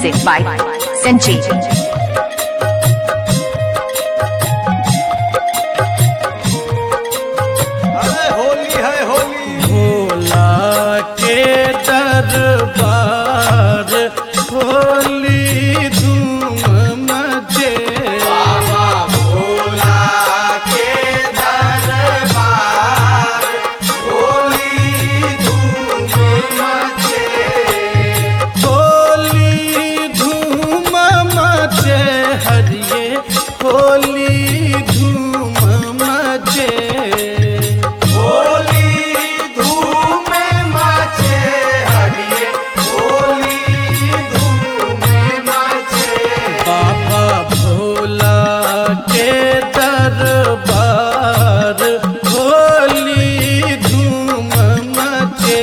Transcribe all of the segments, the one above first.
Music by Sanjeev. अरे होली है होली भोला के दरबार होली धूम मचे बाबा भोला के दरबार होली धूम मचे होली धूम मचे हरिये होली धूम मचे होली धूम मचे हरिये होली धूम मचे बाबा भोला के दरबार होली धूम मचे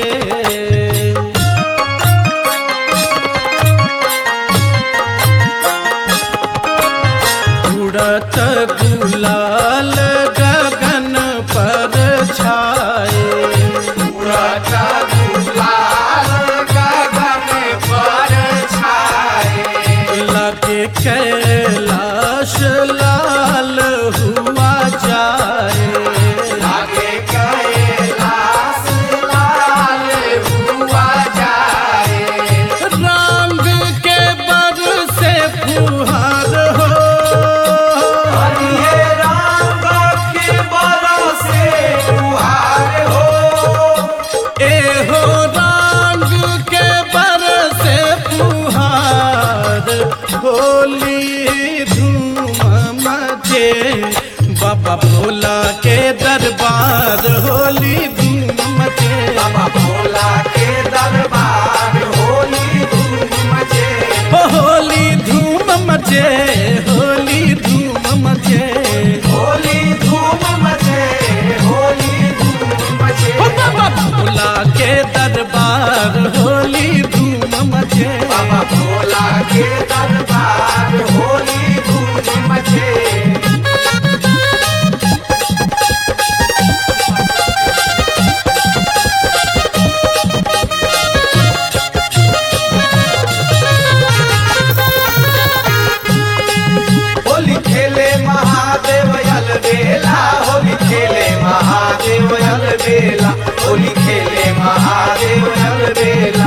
उड़त गुलाल गगन पर छाए उड़ता गुलाल गगन पर छाए लगे कैलाश लाल हुआ जाए आगे कैलाश लाल हुआ जाए रंग के बर से फुहार हो हरिये रंग के बरसे फुहार हो ए हो रंग के बर से फुहार होली धूम मचे बाबा भोला के दरबार होली धूम मचे बाबा भोला के दरबार होली धूम मचे हो होली धूम मचे होली धूम मचे होली धूम मचे होली धूम मचे हो बाबा भोला के दरबार होली धूम मचे बाबा भोला के दरबार होली धूम मचे होली खेले महादेव यल बेला होली खेले महादेव यल बेला होली खेले महादेव यल बेला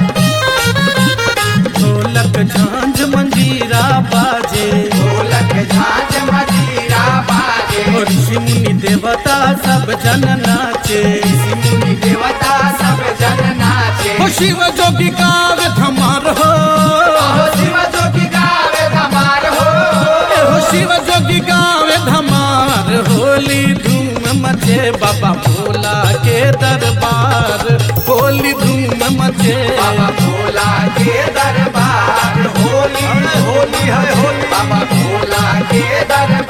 ढोलक झांझ मंजीरा बाजे ढोलक झांझ मजीरा बाजे और ऋषि मुनि देवता सब जन नाचे मुनि देवता सब जन नाचे हो शिव जोगी काव्य धमार हो हो शिव जोगी गावे धमार हो ए हो शिव जोगी गावे धमार होली धूम मचे बाबा भोला के दरबार होली धूम मचे बाबा भोला के दरबार होली होली है होली बाबा भोला के दरबार